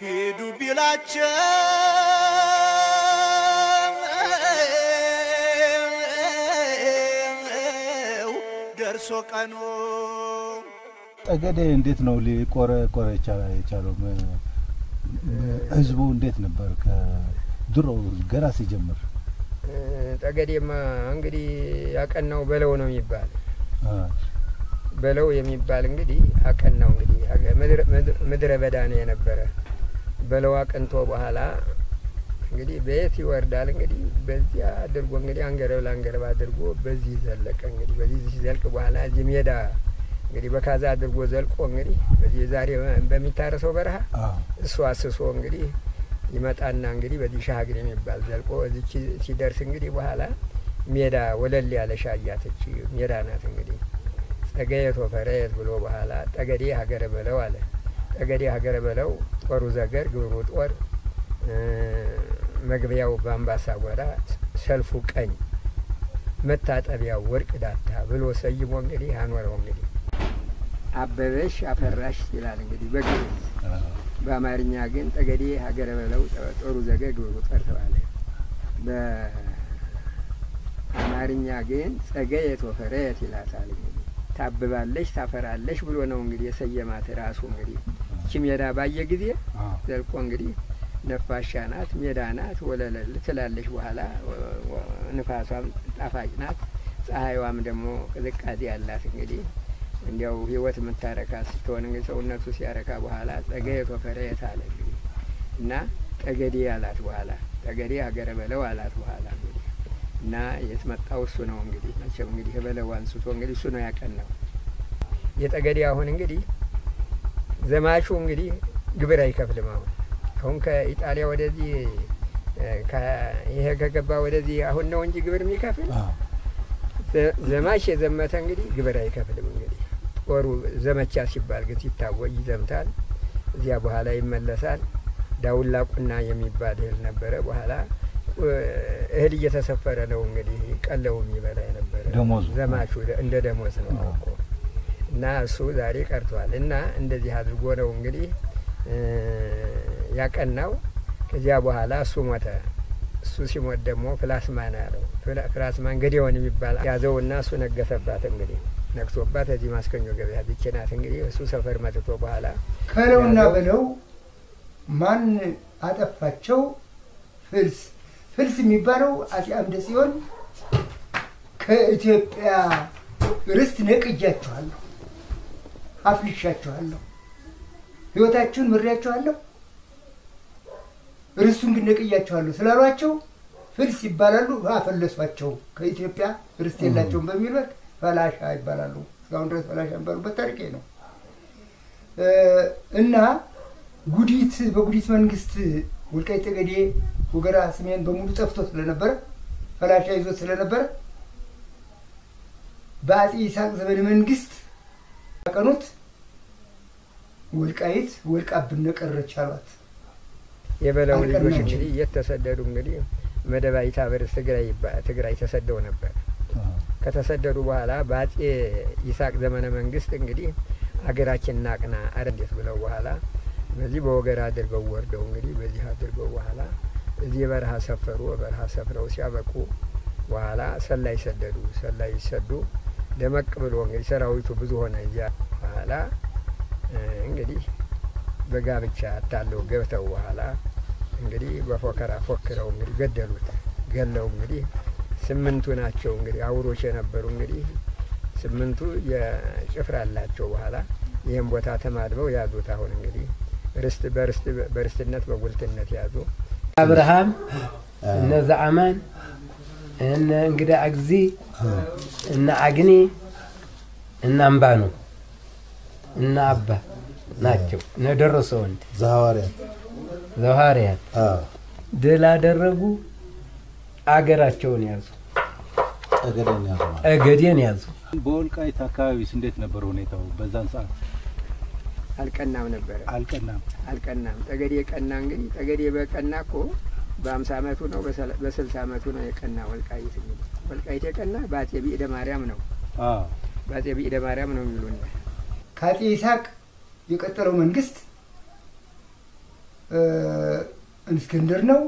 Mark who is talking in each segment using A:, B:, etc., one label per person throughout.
A: ሂዱ ቢላቸው ደርሶ ቀኑ
B: ጠገዴ እንዴት ነው ሊቆረ ቆረ የቻለው? ም- ህዝቡ እንዴት ነበር ከድሮ ገና ሲጀምር?
C: ጠገዴማ እንግዲህ ያቀናው በለው ነው የሚባል
B: አ፣
C: በለው የሚባል እንግዲህ አቀናው እንግዲህ ሀገ- ምድረ- ምድረ- ምድረ በዳ ነው የነበረ በለው አቅንቶ በኋላ እንግዲህ በየት ይወርዳል እንግዲህ በዚያ አድርጎ እንግዲህ አንገረብ ለአንገረብ አድርጎ በዚህ ዘለቀ እንግዲህ በዚህ ሲዘልቅ በኋላ እዚህ ሜዳ እንግዲህ በካዛ አድርጎ ዘልቆ እንግዲህ በዚህ ዛሬ በሚታረሰው በረሃ
B: አ፣
C: እሱ አስሶ እንግዲህ ይመጣና እንግዲህ በዚህ ሻግር የሚባል ዘልቆ እዚች ሲደርስ እንግዲህ በኋላ ሜዳ ወለል ያለ ሻያትች ሜዳ ናት እንግዲህ ጸገየት ወፈረየት ብሎ በኋላ ጠገዴ ሀገረ በለው አለ። ጠገዴ ሀገረ በለው ጦሩ ዘገር ግብሩ ጦር እ፣ መግቢያው በአምባሳ ጎራ ሰልፉ ቀኝ መታጠቢያው ወርቅ ዳታ ብሎ ሰይሞ እንግዲህ አኖረው እንግዲህ አበበሽ አፈራሽ ይላል እንግዲህ በግዕዝ
B: አ፣
C: በአማርኛ ግን ጠገዴ ሀገረ በለው ጦሩ ዘገ ግብሩ ጦር ተባለ። በአማርኛ ግን ጸገየት ወፈረየት ይላታል። እንግዲህ ታብባለሽ ታፈራለሽ ብሎ ነው እንግዲህ የሰየማት ራሱ እንግዲህ እቺ ሜዳ ባየ ጊዜ
B: አ፣
C: ዘልቆ እንግዲህ ነፋሻ ናት፣ ሜዳ ናት፣ ወለለል ትላለች። በኋላ ወ- ወ- ንፋሷም ጣፋጭ ናት፣ ፀሐይዋም ደግሞ ቅዝቃዜ ያላት እንግዲህ እንዲያው ህይወት የምታረካ ስትሆን እንግዲህ ሰውነቱ ሲያረካ በኋላ ጸገየት ወፈረየት አለ እንግዲህ እና ጠገዴ አላት በኋላ ጠገዴ ሀገረ በለው አላት በኋላ እንግዲህ እና የትመጣው እሱ ነው እንግዲህ መቼም እንግዲህ በለው አንስቶ እንግዲህ እሱ ነው ያቀናው የጠገዴ አሁን እንግዲህ ዘማቹ እንግዲህ ግብር አይከፍልም አሁን አሁን ከኢጣሊያ ወደዚህ እ፣ ከ- ይሄ ከገባ ወደዚህ አሁን ነው እንጂ ግብር የሚከፍል
B: አ፣
C: ዘ- ዘማች የዘመተ እንግዲህ ግብር አይከፍልም። እንግዲህ ጦሩ ዘመቻ ሲባል ግን ሲታወጅ ይዘምታል። እዚያ በኋላ ይመለሳል። ዳውላ ቁና የሚባል እህል ነበረ። በኋላ እ፣ እህል እየተሰፈረ ነው እንግዲህ ቀለው የሚበላ የነበረ
B: ደሞዙ።
C: ዘማቹ ደ- እንደ ደሞዝ ነው እኮ እና እሱ ዛሬ ቀርቷል። እና እንደዚህ አድርጎ ነው እንግዲህ እ፣ ያቀናው። ከዚያ በኋላ እሱ ሞተ። እሱ ሲሞት ደግሞ ፕላስማን አለው። ፕላ- ፕላስማን ገዲዮን የሚባል ያዘውና እሱ ነገሰባት። እንግዲህ ነግሶባት እዚህ ማስከኞ ገበያ ብቻ ናት። እንግዲህ እሱ ሰፈር መጥቶ በኋላ
D: ከለውና
C: ያዘው።
D: በለው ማን አጠፋቸው? ፍልስ ፍልስ የሚባለው አጼ አምደ ጽዮን ከኢትዮጵያ ርስት ነቅያችኋለሁ፣ አፍልሻችኋለሁ፣ ሕይወታችሁን ምሬያችኋለሁ፣ ርስቱን ግን ነቅያችኋለሁ ስላሏቸው ፍልስ ይባላሉ። አፈለሷቸው። ከኢትዮጵያ ርስት የላቸውም በሚሉት ፈላሻ ይባላሉ። እስካሁን ድረስ ፈላሻ የሚባሉበት ታሪክ ይሄ ነው። እ፣ እና ጉዲት በጉዲት መንግስት ወልቃይት ጠገዴ፣ ወገራ፣ ሰሜን በሙሉ ጠፍቶ ስለነበረ ፈላሻ ይዞት ስለነበረ በአጼ ይስሐቅ ዘመነ መንግስት ያቀኑት ወልቃይት ወልቃብን ቀረች አሏት።
C: የበለው ልጆች
D: አልቀናችም።
C: እንግዲህ እየተሰደዱ እንግዲህ መደባይታ በርስ ትግራይ ይባ- ትግራይ ተሰደው ነበር።
B: አ፣
C: ከተሰደዱ በኋላ በአጼ ይስሐቅ ዘመነ መንግስት እንግዲህ አገራችን ናቅና አረንዴት ብለው በኋላ በዚህ በወገራ አድርገው ወርደው እንግዲህ በዚህ አድርገው በኋላ እዚህ በረሃ ሰፈሩ። በረሃ ሰፍረው ሲያበቁ በኋላ ሰላይ ሰደዱ። ሰላይ ሲሰዱ ደመቅ ብሎ እንግዲህ ሰራዊቱ ብዙ ሆነ። እዚያ በኋላ እ፣ እንግዲህ በጋብቻ አታለው ገብተው በኋላ እንግዲህ በፎከራ ፎክረው እንግዲህ ገደሉት። ገለው እንግዲህ ስምንቱ ናቸው እንግዲህ አውሮች የነበሩ እንግዲህ ስምንቱ የጭፍራ አላቸው። በኋላ ይህም ቦታ ተማድበው ያዙት። አሁን እንግዲህ ርስት በርስት በርስትነት በጉልትነት ያዙ።
E: አብርሃም እነ ዘአማን እነ እንግዳ አግዚ እነ አግኒ እነ አምባኑ እነ አባ ናቸው። እነ ደረሰ ወንድ
B: ዘሐዋርያት
E: ዘዋርያት
B: አ፣
E: ድል አደረጉ። አገራቸውን ያዙ።
B: ጠገዴን ያዙ ማለት
E: እገዴን ያዙ።
B: በወልቃይት አካባቢስ እንዴት ነበር ሁኔታው? በዛን ሰዓት
C: አልቀናም ነበረ
B: አልቀናም።
C: አልቀናም። ጠገዴ ቀና እንግዲህ ጠገዴ በቀና እኮ በአምሳ አመቱ ነው በሰላ- በስልሳ አመቱ ነው የቀና ወልቃይት እንግዲህ ወልቃይት የቀና በአጼ ቢእደ ማርያም ነው
B: አ፣
C: በአጼ ቢእደ ማርያም ነው የሚሉን
D: ከአጼ ይስሐቅ የቀጠለው መንግስት እ፣ እስክንድር ነው።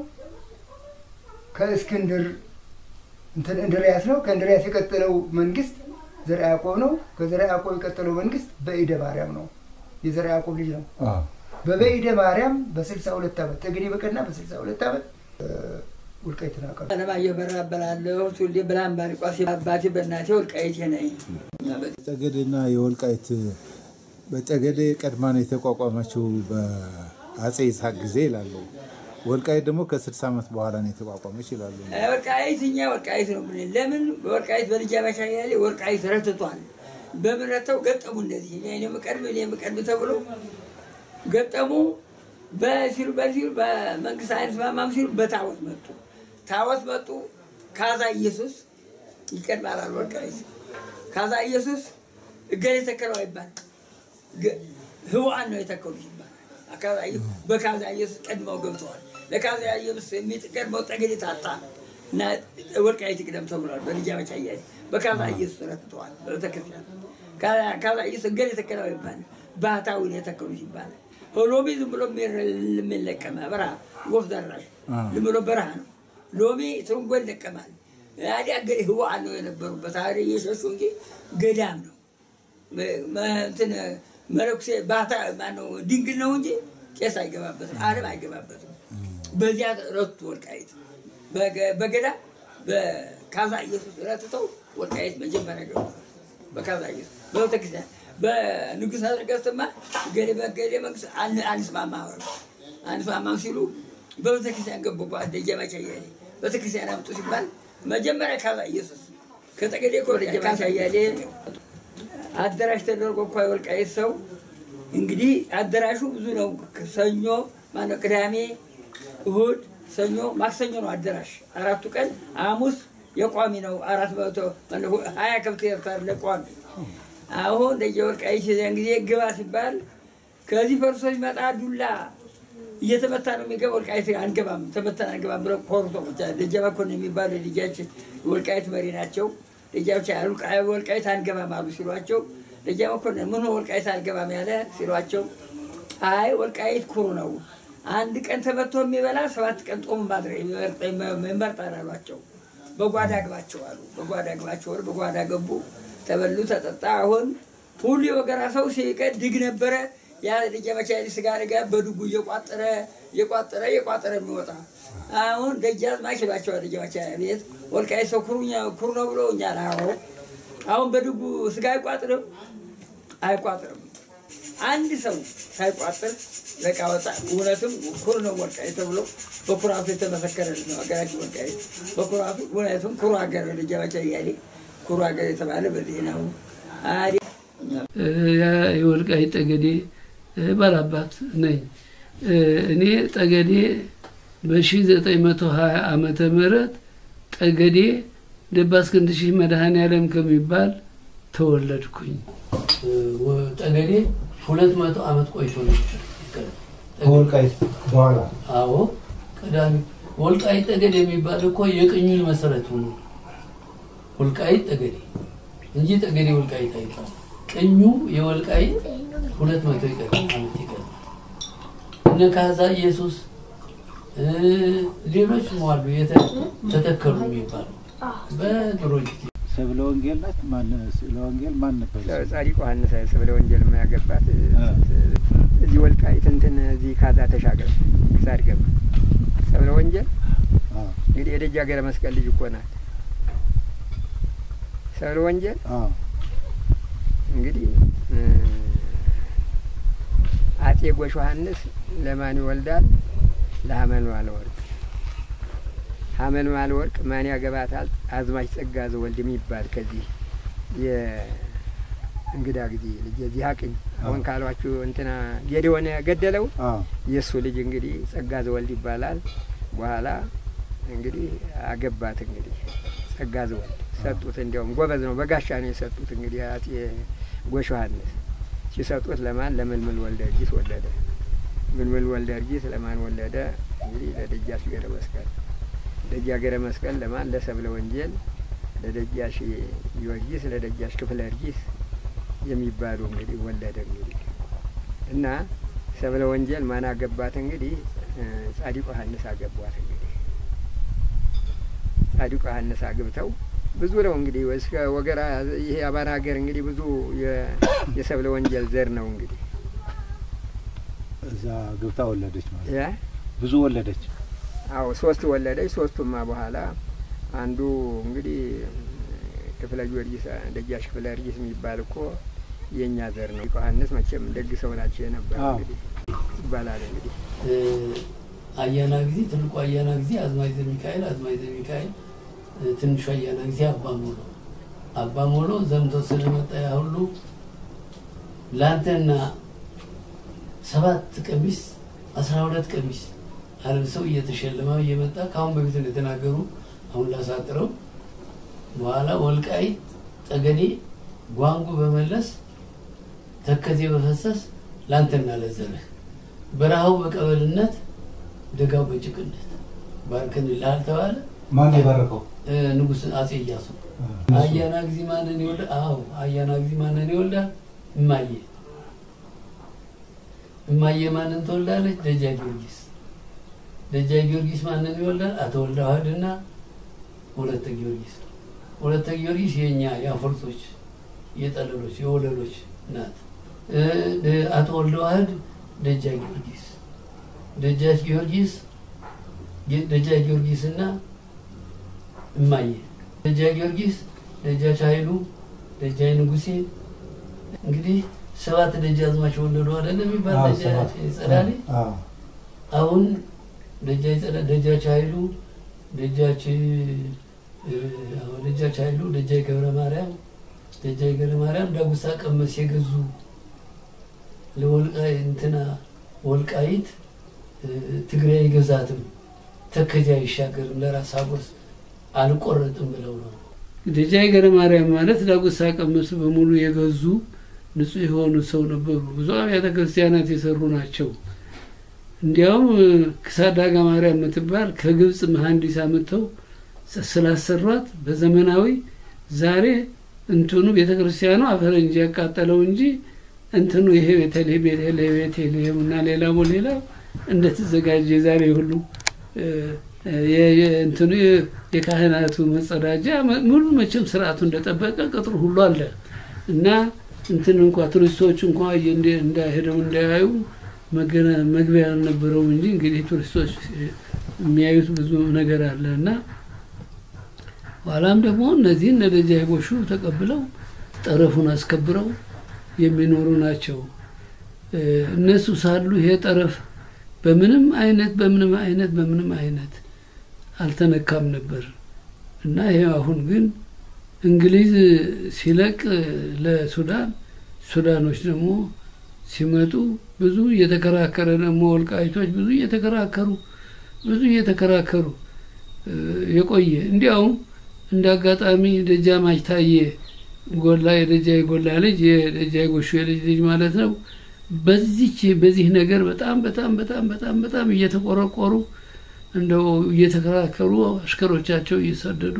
D: ከእስክንድር እንትን እንድርያስ ነው። ከእንድርያስ የቀጠለው መንግስት ዘርዓ ያዕቆብ ነው። ከዘርዓ ያዕቆብ የቀጠለው መንግስት በኢደ ማርያም ነው። የዘርዓ ያዕቆብ ልጅ ነው።
B: አዎ።
D: በበኢደ ማርያም በስልሳ ሁለት ዓመት ተግኔ በቀና በስልሳ ሁለት ዓመት እ፣ ወልቃይትን አቀሉ።
F: አለማየሁ በራ እባላለሁ። ትውልዴ ብርሃን ባሪቋስ፣ አባቴ በእናቴ ወልቃይቴ ነኝ።
G: ጠገዴና የወልቃይት በጠገዴ ቀድማ ነው የተቋቋመችው በአጼ ይስሐቅ ጊዜ ይላሉ። ወልቃይት ደግሞ ከ60 ዓመት በኋላ ነው የተቋቋመች ይላሉ።
F: ወልቃይት እኛ ወልቃይት ነው ብለን ለምን በወልቃይት በልጅ አባሻ ያለ ወልቃይት ረትቷል። በምን ረተው ገጠሙ እንደዚህ እኔ የምቀድም እኔ የምቀድም ተብሎ ገጠሙ። በሲሉ በሲሉ በመንግስት አይነት ማማም ሲሉ በታወት መጡ። ታወት መጡ። ካዛ ኢየሱስ ይቀድማል አሉ ወልቃይት። ካዛ ኢየሱስ እገሌ ተከለው አይባልም። ገ- ህዋን ነው የተከሉት ይባላል። አካዛ ኢየሱስ- በካዛ ኢየሱስ ቀድመው ገብተዋል። ለካዛ ኢየሱስ የሚቀድመው ጠገዴ ታጣ እና ወልቃይት ይቅደም ተብሏል። በልጃ መቻ እያለ በካዛ ኢየሱስ ረትተዋል። በቤተክርስቲያን ካዛ- ካዛ ኢየሱስ እገሌ ተከለው አይባልም። ባህታዊ ነው የተከሉት ይባላል። ሎሚ ዝም ብሎ የሚለቀመ በረሃ ወፍ ዘራሽ ዝም ብሎ በረሃ ነው። ሎሚ ትርንጎ ይለቀማል። ታዲያ ገ ህዋን ነው የነበሩበት አ እየሸሹ እንጂ ገዳም ነው መ- እንትን መነኩሴ ባህታ ማነው ድንግል ነው እንጂ ቄስ አይገባበትም፣ ዓለም አይገባበትም። በዚያ ረቱ ወልቃይት በገ- በገዳ በካዛ ኢየሱስ ረትተው ወልቃይት መጀመሪያ ገብቷል። በካዛ ኢየሱስ በቤተክርስቲያን በንጉሥ ነገሥትማ ገሌ በገሌ መንግስት አን- አንስማማ አሉ። አንስማማም ሲሉ በቤተክርስቲያን ገቡ። ደጀመቻ እያሌ ቤተክርስቲያን አምጡ ሲባል መጀመሪያ ካዛ ኢየሱስ ከጠገዴ እኮ ደጀመቻ እያሌ አዳራሽ ተደርጎ እኳ የወልቃይት ሰው እንግዲህ አዳራሹ ብዙ ነው። ሰኞ ማነው ቅዳሜ፣ እሁድ፣ ሰኞ፣ ማክሰኞ ነው አዳራሽ አራቱ ቀን። ሐሙስ የቋሚ ነው አራት መቶ ማነው ሀያ ከብት ኤርታር ለቋሚ አሁን እንደ ወልቃይት የዚያን ጊዜ ግባ ሲባል ከዚህ ፈርሶ ሲመጣ ዱላ እየተመታ ነው የሚገባ። ወልቃይት አንገባም ተመተን አንገባም ብለው ኮርቶ ብቻ ደጃ መኮንን የሚባሉ ልጃችን ወልቃይት መሪ ናቸው። ልጃዎች ወልቃይት አንገባም አሉ ሲሏቸው ደጃ መኮንን ምን ሆነ ወልቃይት አንገባም ያለ ሲሏቸው አይ ወልቃይት ኩሩ ነው፣ አንድ ቀን ተመቶ የሚበላ ሰባት ቀን ጦም ማድረግ ይመርጣል አሏቸው። በጓዳ ግባቸው አሉ። በጓዳ ግባቸው ወር በጓዳ ገቡ፣ ተበሉ፣ ተጠጣ። አሁን ሁሉ የወገራ ሰው ሲቀድ ድግ ነበረ ያ ልጅ መቻ ስጋ ልጋ በድጉ እየቋጠረ እየቋጠረ እየቋጠረ የሚወጣ አሁን ደጃዝማች ይሏቸዋል። ልጅ መቻ ቤት ወልቃይት ሰው ኩሩኛ ኩሩ ነው ብሎ እኛ አዎ አሁን በድጉ ስጋ አይቋጥርም አይቋጥርም። አንድ ሰው ሳይቋጥር በቃ ወጣ። እውነትም ኩር ነው ወልቃይት ተብሎ በኩራቱ የተመሰከረልን ነው ሀገራችን ወልቃይት። በኩራቱ እውነትም ኩሩ ሀገር ልጅ መቻ እያሌ ኩሩ ሀገር የተባለ በዚህ ነው። አዲ
H: የወልቃይት ጠገዴ ባላባት ነኝ። እኔ ጠገዴ በ1920 ዓመተ ምህረት ጠገዴ ደባስክንድ ሺህ መድኃኔ ዓለም ከሚባል ተወለድኩኝ። ጠገዴ ሁለት መቶ ዓመት ቆይቶ ነበር።
G: ከወልቃይት በኋላ
H: አዎ ቀዳሚ ወልቃይት ጠገዴ የሚባል እኮ የቅኙን መሰረቱ ነው። ወልቃይት ጠገዴ እንጂ ጠገዴ ወልቃይት አይባልም። ቅኙ የወልቃይት ሁለት መቶ ይቀር ዓመት ይቀር እነ ካዛ ኢየሱስ ሌሎችም አሉ ተተከሉ የሚባሉ በድሮ ጊዜ
B: ሰብለ ወንጌል ናት። ማን ስለ ወንጌል ማን ነበር?
C: ጻዲቁ ዮሐንስ ስብለ ወንጌል የማያገባት እዚህ ወልቃይት እንትን እዚህ ካዛ ተሻገር ክሳድ ገባ ሰብለ ወንጌል
B: አዎ
C: እንግዲህ የደጃ ገረ መስቀል ልጅ እኮ ናት። ሰብለ ወንጌል
B: አዎ
C: እንግዲህ አጼ ጎሽ ዮሐንስ ለማን ይወልዳል? ለሀመልማል ወርቅ ሀመልማል ወርቅ ማን ያገባታል? አዝማች ጸጋ ዘወልድ የሚባል ከዚህ የእንግዳ ጊዜ ልጅ የዚህ አቅኝ አሁን ካሏችሁ እንትና ጌዴዎን ገደለው
B: አዎ
C: የእሱ ልጅ እንግዲህ ጸጋ ዘወልድ ይባላል። በኋላ እንግዲህ አገባት። እንግዲህ ጸጋ ዘወልድ ሰጡት። እንዲያውም ጎበዝ ነው፣ በጋሻ ነው የሰጡት። እንግዲህ አጼ ጎሽ ዮሐንስ ሲሰጡት ለማን ለምልምል ወልደ እርጊት ወለደ። ምልምል ወልደ እርጊት ለማን ወለደ? እንግዲህ ለደጃች ገረ መስቀል። ደጃ ገረ መስቀል ለማን? ለሰብለ ወንጌል፣ ለደጃሽ ጊዮርጊስ፣ ለደጃሽ ክፍለ እርጊት የሚባሉ እንግዲህ ወለደ። እንግዲህ እና ሰብለ ወንጀል ማን አገባት? እንግዲህ እ፣ ጻዲቁ ዮሐንስ አገቧት። እንግዲህ ጻዲቁ ዮሐንስ አግብተው ብዙ ነው እንግዲህ እስከ ወገራ ይሄ አማራ ሀገር እንግዲህ ብዙ የ- የሰብለ ወንጀል ዘር ነው እንግዲህ
B: እዛ ገብታ ወለደች ማለት
C: ያ
B: ብዙ ወለደች።
C: አዎ ሶስት ወለደች። ሶስቱማ በኋላ አንዱ እንግዲህ ክፍለ ጊዮርጊስ ደጃች ክፍለ ጊዮርጊስ የሚባል እኮ የእኛ ዘር ነው። ዮሐንስ መቼም ደግ ሰው ናቸው የነበረ
B: አዎ።
C: እንግዲህ ይባላል እንግዲህ
H: እ፣ አያና ጊዜ ትልቁ አያና ጊዜ አዝማች ዘሚካኤል አዝማች ዘሚካኤል እ፣ ትንሹ አያና ጊዜ አባ ሞሎ አባ ሞሎ ዘምቶ ስለመጣ ያ ሁሉ ለአንተና ሰባት ቀሚስ አስራ ሁለት ቀሚስ አልብሰው እየተሸለመው እየመጣ ከአሁን በፊት እንደተናገሩ አሁን ላሳጥረው በኋላ ወልቃይት ጠገዴ ጓንጉ በመለስ ተከዜ በፈሰስ ላንተና ለዘርህ በረሃው በቀበልነት ደጋው በጭቅነት ባርክን ላል ተባለ።
B: ማን የባረከው?
H: እ፣ ንጉስ አጼ እያሱ አያና ጊዜ ማንን ይወልዳል? አዎ አያና ጊዜ ማንን ይወልዳል? እማዬ እማዬ ማንን ትወልዳለች? ደጃ ጊዮርጊስ ደጃ ጊዮርጊስ ማንን ይወልዳል? አቶ ወልደ ዋህድና ሁለተ ጊዮርጊስ ሁለተ ጊዮርጊስ የእኛ የአፈርቶች የጠለሎች የወለሎች ናት። እ፣ ደ- አቶ ወልደ ዋህድ ደጃ ጊዮርጊስ ደጃች ጊዮርጊስ ጌ- ደጃች ጊዮርጊስና እማዬ ደጃ ጊዮርጊስ ደጃች ኃይሉ ደጃች ንጉሴ እንግዲህ ሰባት ደጃዝማች ወለዱ አይደለ የሚባል
B: አዎ፣
H: ደጃች
B: ሰባት።
H: ጸዳሌ
B: አዎ።
H: አሁን ደጃች ጸዳ ደጃች ኃይሉ ደጃች እ፣ አዎ፣ ደጃች ኃይሉ ደጃች ገብረ ማርያም ደጃች ገብረ ማርያም ዳጉሳ ቀመስ የገዙ ለወልቃይ እንትና ወልቃይት እ፣ ትግራይ አይገዛትም ተከዜ አይሻገርም ለራስ አጎስ አልቆረጥም ብለው ነው። ደጃይ ገብረ ማርያም ማለት ዳጉሳ ቀመስ በሙሉ የገዙ ንጹሕ የሆኑ ሰው ነበሩ። ብዙ አብያተ ክርስቲያናት የሰሩ ናቸው። እንዲያውም እ፣ ክሳዳጋ ማርያም የምትባል ከግብፅ መሐንዲስ አምጥተው ስ- ስላሰሯት በዘመናዊ ዛሬ እንትኑ ቤተ ክርስቲያኑ አፈረንጅ ያቃጠለው እንጂ እንትኑ ይሄ ቤተልሔም ቤተልሔም ቤተልሔም እና ሌላው ሌላው እንደተዘጋጀ ዛሬ ሁሉ እ፣ የ- የ- እንትኑ የ- የካህናቱ መጸዳጃ መ- ሙሉ መቼም ስርዓቱ እንደጠበቀ ቅጥሩ ሁሉ አለ እና እንትን እንኳ ቱሪስቶች እንኳ እንደ- እንዳሄደው እንዳያዩ መገና- መግቢያ አልነበረውም እንጂ እንግዲህ ቱሪስቶች የሚያዩት ብዙ ነገር አለ እና ኋላም ደግሞ እነዚህ እነ ደጃች ቦሹ ተቀብለው ጠረፉን አስከብረው የሚኖሩ ናቸው። እ፣ እነሱ ሳሉ ይሄ ጠረፍ በምንም አይነት በምንም አይነት በምንም አይነት አልተነካም ነበር እና ይሄ አሁን ግን እንግሊዝ ሲለቅ ለሱዳን ሱዳኖች ደግሞ ሲመጡ ብዙ እየተከራከረ ደግሞ ወልቃይቶች ብዙ እየተከራከሩ ብዙ እየተከራከሩ እ፣ የቆየ እንዲያውም እንደ አጋጣሚ ደጃዝማች ታዬ ጎላ የደጃይ ጎላ ልጅ የደጃይ ጎሹ የልጅ ልጅ ማለት ነው። በዚች በዚህ ነገር በጣም በጣም በጣም በጣም በጣም እየተቆረቆሩ እንደው እየተከራከሩ አሽከሮቻቸው እየሰደዱ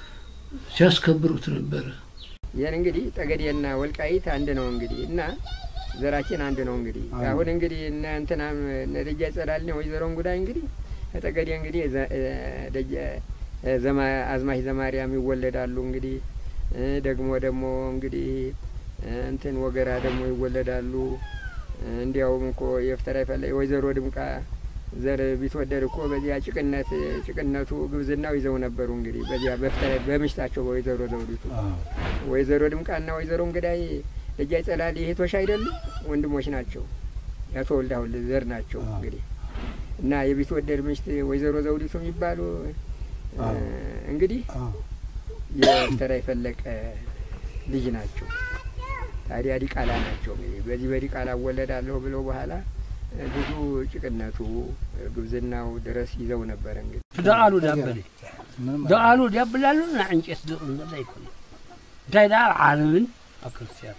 H: ሲያስከብሩት ነበረ።
C: ይህን እንግዲህ ጠገዴና ወልቃይት አንድ ነው እንግዲህ እና ዘራችን አንድ ነው እንግዲህ
B: አዎ።
C: አሁን እንግዲህ እነ እንትናም እነ ደጃች ጸዳልና ወይዘሮን ጉዳይ እንግዲህ ከጠገዴ እንግዲህ ዘ- እ፣ ደጃ- እ፣ ዘማ- አዝማች ዘማርያም ይወለዳሉ እንግዲህ እ፣ ደግሞ ደግሞ እንግዲህ እ፣ እንትን ወገራ ደግሞ ይወለዳሉ እ፣ እንዲያውም እኮ የፍተራ ይፈለ ወይዘሮ ድምቃ ዘር ቢትወደድ እኮ በዚያ ጭቅነት ጭቅነቱ ግብዝናው ይዘው ነበሩ እንግዲህ በዚያ በፍተራ በምሽታቸው በወይዘሮ ዘውዲቱ
B: አዎ።
C: ወይዘሮ ድምቃና ወይዘሮ እንግዳይ ደጃች ጸዳል እህቶች አይደሉም፣ ወንድሞች ናቸው። የአቶ ወልዳሁን ዘር ናቸው
B: አዎ።
C: እንግዲህ እና የቢትወደድ ምሽት ወይዘሮ ዘውዲቱ የሚባሉ እ፣
B: አዎ።
C: እንግዲህ
B: አዎ።
C: የኤርትራ የፈለቀ ልጅ ናቸው። ታዲያ ዲቃላ ናቸው እንግዲህ በዚህ በዲቃላ እወለዳለሁ ብለው በኋላ እ፣ ብዙ ጭቅነቱ እ፣ ግብዝናው ድረስ ይዘው ነበረ እንግዲህ
I: ደቃሉ ዳበለ
B: ምንም
I: ደቃሉ ዳብላሉ ና ዕንጨት ድቕም ዘላ ይኮነ እንታይ ዳ ኣብ ዓለምን ኣብ ክርስቲያን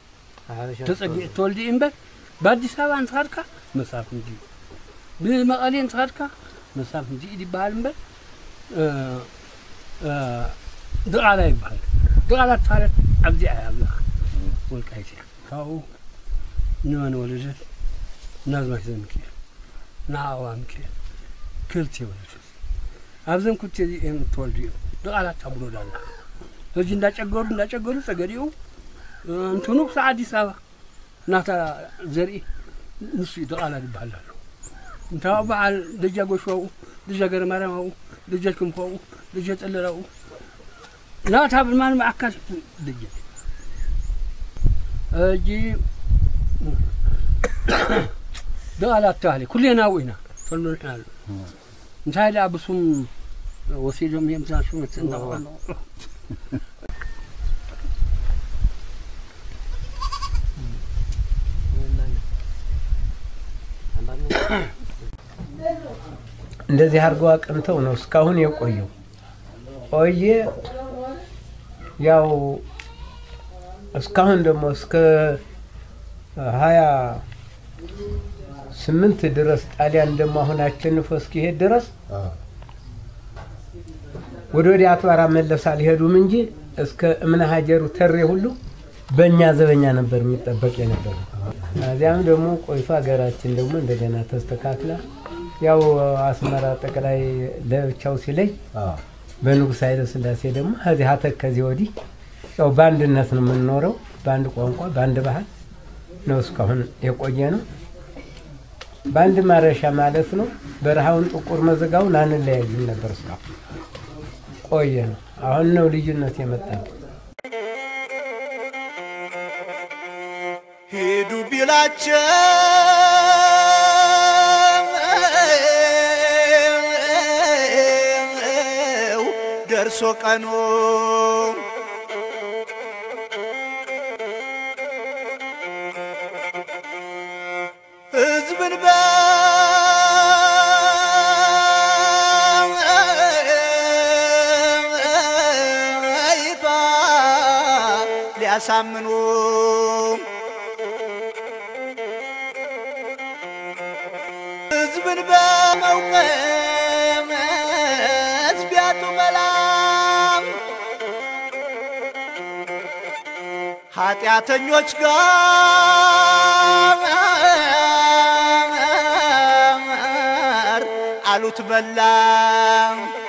I: ተፀጊዕ ተወልዲ እምበር በአዲስ አበባ እንትኸድካ መሳፍ እንጂ ብመቐሌ እንትኸድካ መሳፍ እንጂ ኢድ ይበሃል እምበር እ፣ እ፣ ድቓላ ይበሃል ድቓላ ተኻለት ኣብዚ እያ ኣብዛ ወልቃይት እያ ካብኡ ንመን ወለደት ናዝማች ዘሚካኤል ንዓዋ ሚካኤል ክልተ ይወለዱ ኣብዘን ክልተ እዚኦም እትወልዱ እዮም ብቓላት ታብሎዳ ኣላ ሕጂ እንዳጨገሩ እንዳጨገሩ ፀገዲኡ እንትኑ ክሳብ ኣዲስ ኣበባ እናታ ዘርኢ ንሱ እዩ ደቓላድ ይበሃል ኣሎ እንታብ በዓል ደጃ ጎሽዋኡ ደጃ ገረ ማርያም ኣብኡ ደጃ ክንፎ ኣብኡ ደጃ ጠለላ ኣብኡ ናታ ብማን ማዕካል ደጃ ሕጂ ደቓላት ተባህለ ኩሌና ኣብኡ ኢና ተሎና ኣሎ እንታይ ደኣ ብሱም ወሲዶም እዮም ዛ ሹመት እንዳቆሎ
E: እንደዚህ አድርገው አቅንተው ነው እስካሁን የቆየው። ቆየ ያው እስካሁን ደግሞ እስከ ሀያ ስምንት ድረስ ጣሊያን ደግሞ አሁን አሸንፎ እስኪሄድ ድረስ ወደ ወዲያ አትባራ መለስ አልሄዱም እንጂ እስከ እምነ ሀጀሩ ተሬ ሁሉ በእኛ ዘበኛ ነበር የሚጠበቅ የነበረ። እዚያም ደግሞ ቆይቶ ሀገራችን ደግሞ እንደገና ተስተካክላ ያው አስመራ ጠቅላይ ለብቻው ሲለይ በንጉሥ ኃይለ ሥላሴ ደግሞ ከዚህ አተክ ከዚህ ወዲህ ያው በአንድነት ነው የምንኖረው፣ በአንድ ቋንቋ በአንድ ባህል ነው እስካሁን የቆየ ነው። በአንድ ማረሻ ማለት ነው። በረሃውን ጥቁር መዘጋውን አንለያይም ነበር እስካሁን ቆየ ነው። አሁን ነው ልዩነት የመጣብን።
A: ሂዱ ቢላቸው ደርሶ ቀኑ ሕዝብን በይፋ ሊያሳምኑ ሕዝብን በመውቀስ ቢያጡ መላም ኃጢአተኞች ጋር አሉት በላም